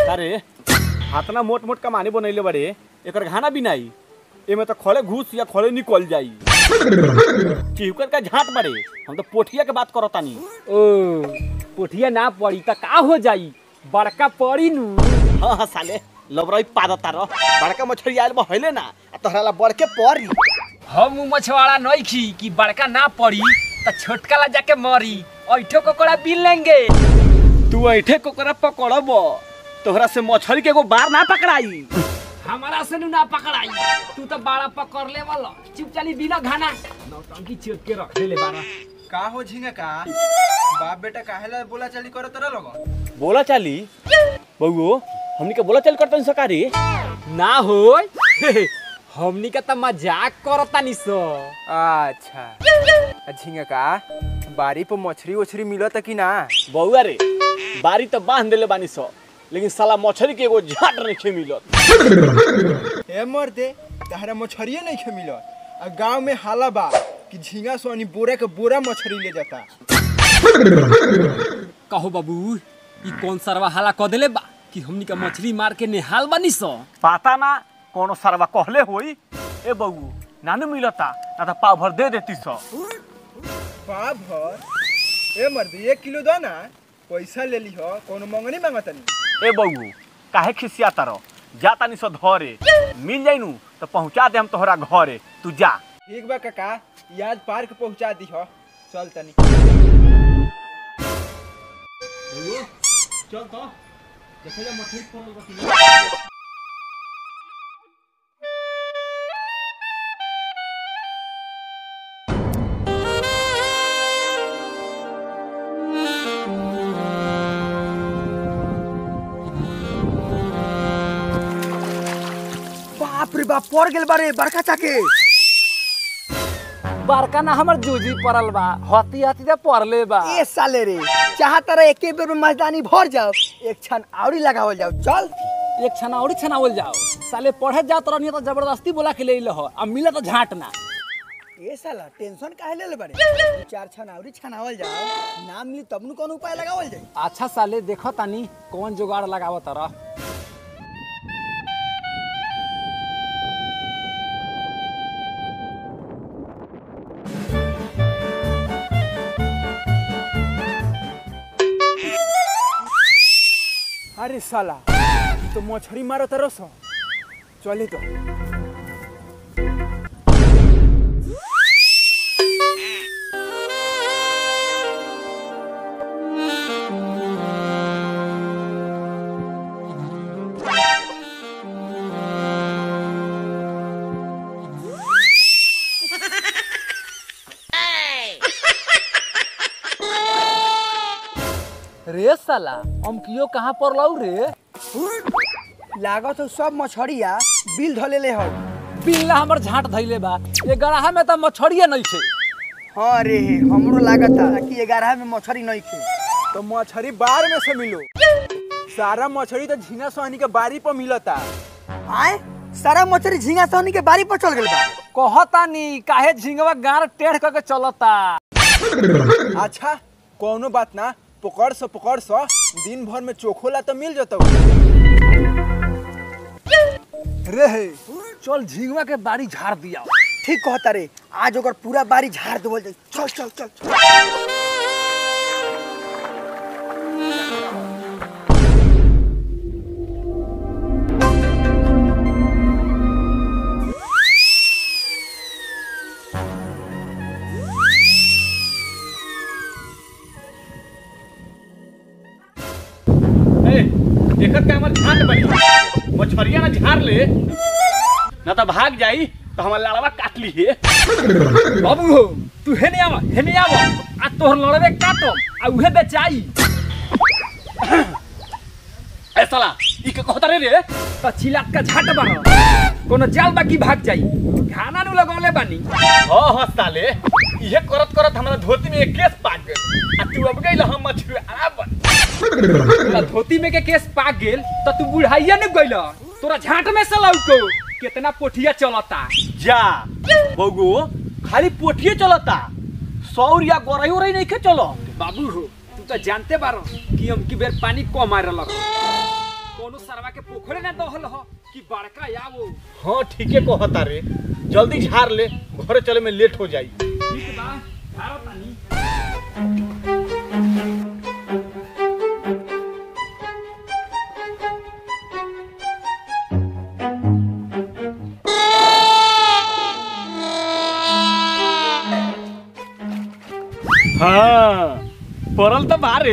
अरे हाथना मोट मोट कमानी बनैले बड़े एकर घाना भी नहीं एमे तो खड़े घुस या खड़े निकल जाई चिहुकर का झाट बड़े हम तो पोठिया के बात करत तानी ओ पोठिया ना पड़ी त का हो जाई बड़का पड़ी नु हाँ हाँ साले लबरई पादत तारो बड़का मछली आयल बा हइले ना आ तोहरा ला बड़के परी हम उ मछवाड़ा नहीं खी कि बड़का ना पड़ी त छोटका ला जाके मरी ऐठो कोकड़ा बिल लेंगे तू ऐठे कोकरा पकड़ब तोहरा से मछली के एगो बार ना पकड़ाई हमारा से नु ना पकड़ाई तू तो बड़ा पकड़ ले वाला चुप चली बिना घाना नौटंकी चेप के रख ले बारा का हो झिंगा का बाप बेटा काहेला बोला चाली करो तोरा लोग बोला चाली बउओ हमनी के बोला चल करतन सकारी ना होय हमनी का त मजाक करतानी सो अच्छा झिंगा का बारी पर मछली उछरी मिलत कि ना बउआ रे बारी तो बांध देले बानी सो लेकिन साला मछली के एगो झाट नहीं मिलत ए मर दे तहरा मछरिए नहीं खे मिलत आ गांव में हाला बा कि झिंगा सोनी बोरा के बोरा मछली ले जाता कहो बाबू ई कौन सरवा हाला क देले बा कि हमनी का मछली मार के निहाल बानी सो पता ना कोनो सरवा कहले होई ए बउओ नानू मिलता ना तो पाव भर दे देती सो पा भर ए मर दे एक किलो दो ना पैसा ले ली हो कोनो मंगनी मांगतनी ए बउओ काहे खिसिया तारो जा तानी सो धरे मिल जाई नु तो पहुंचा दे हम तोहरा घरे तू जा ठीक बा काका याद पार्क पहुंचा दी हो चल तनी चल तो देखे जा मछली पड़ल बा बाप रे बाप पड़ गेल बारे बड़का चाके बड़का ना हमर जूजी पड़ल बा हती हती ते पड़ले बा ए साले रे चाहता रहे एके बेर में मजदानी भर जाओ एक क्षण आवड़ी लगावल जाओ चल एक छना और छनावल जाओ साले पढ़े जात रहनी तो जबरदस्ती बोला के ले हो अब मिले तो झाट ना ए साला टेंशन काहे ले ले बारे दू चार क्षण आवड़ी छनावल जाओ नाम मिली तब नु कौन उपाय लगावल जाई अच्छा साले देखो तानी कौन जुगाड़ लगावत तरह अरे साला ई तो मछली मारो तरस चले तो रे साला हम कियो कहाँ पर लऊ रे लागत हो सब मछड़िया बिल धलेले हो बिल्ला हमर झाट धैले बा ये गड़ाहा में तो मछड़िए नहीं छे हाँ रे हमरो लागत था कि ग्यारह में मछरी नहीं खे तो मछली बार में से मिलो सारा मछली तो झींगा सोहनी के बारी पर मिलता आए सारा मछरी झींगा सोहनी के बारी पर चल गेल बा कहतानी काहे झिंगवा गार टेढ़ करके चलता अच्छा कोनो बात ना पकड़ सो पकड़ सो दिन भर में चोखोला तो मिल जतो रे चल झिंगवा के बाड़ी झाड़ दिया ठीक कहता रे आज ओकर पूरा बारी झाड़ देवल जाई चल चल चल, चल। ए देखत के हमर झाट बनी मछरिया ना झाड़ ले ना तो भाग जाई तो हमर लाड़वा काट ली है बाबू हो तू हेने आवा हेने आवा आ तोहर लड़वे काटो आ उहे बेचाई ए साला ई के कहता रे रे तो चिलाक का झाट बारो कोनो जाल बाकी भाग जाई खाना नु लगौले बानी हां हां साले इहे करत करत हमरा धोती में एक केस पाक गेल आ तू अब गइल हम मछली आराम बन तोरा धोती में के केस पाक गेल तो तू बुढ़ाइया ने गइल तोरा झाट में से लौको कितना पोठिया चलता जा बगो खाली पोठिए चलता सौर या गोरई उरई नहीं के चलो बाबू हो तू तो जानते बारो कि हम की बेर पानी कम मारे लग कोनो सरवा के पोखरे ना दहल हो कि बड़का आवो हाँ ठीके कहता रे जल्दी झाड़ ले घरे चले में लेट हो जाई ठीक बा झाड़ो तानी हाँ पड़ल तो बारे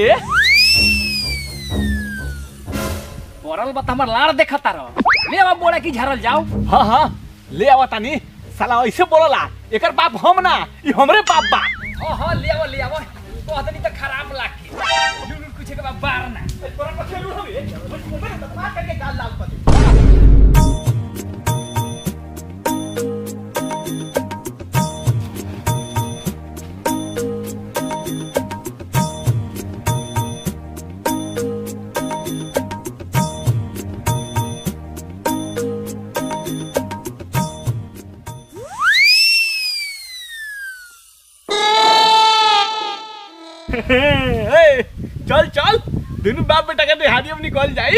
पड़ल बा त हमर लाड़ देखता रह ले अब बोला कि झाड़ल जाओ हाँ हाँ ले आवा तानी साला ऐसे बोलला एकर बाप हम ना ई हमरे बाप बा हाँ हाँ ले आवो ले आवो कहत नहीं त खराब लागे लुलु कुछ के बा बार ना ए, चल चल दोनों बाप बेटा के देहाड़ी में निकल जाई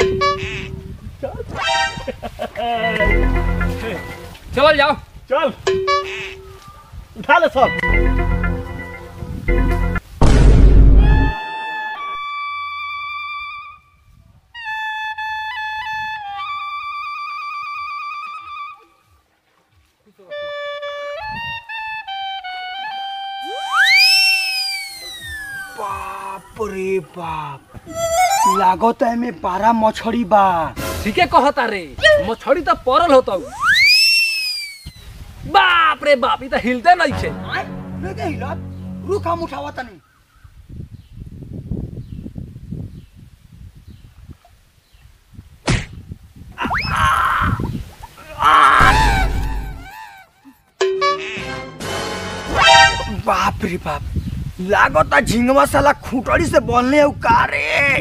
चल जाओ चल उठा ले सब बाप रे बाप लागत है में पारा मछड़ी बा ठीके कहता रे मछड़ी त परल होता बाप रे बाप ई त हिलते नहीं छे आय, नहीं के हिलत रुख हम उठावा तनी बाप रे बाप लागत है झिंगवा साला खूंटड़ी से बोलने हो का रे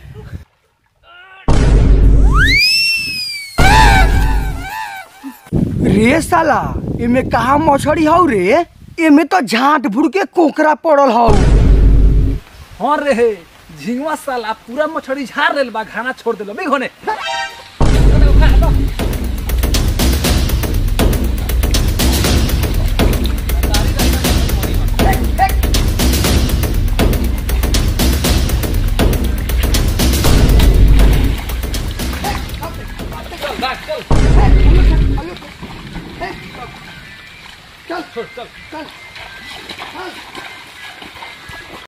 रे साला एमे कहा मछड़ी हौ रे एमे तो झाट भुड़ के कोकरा पड़ल हौ हाँ रे झिंगवा साला पूरा मछड़ी झाड़ लेल बा घाना छोड़ देलो बे होने चल चल चल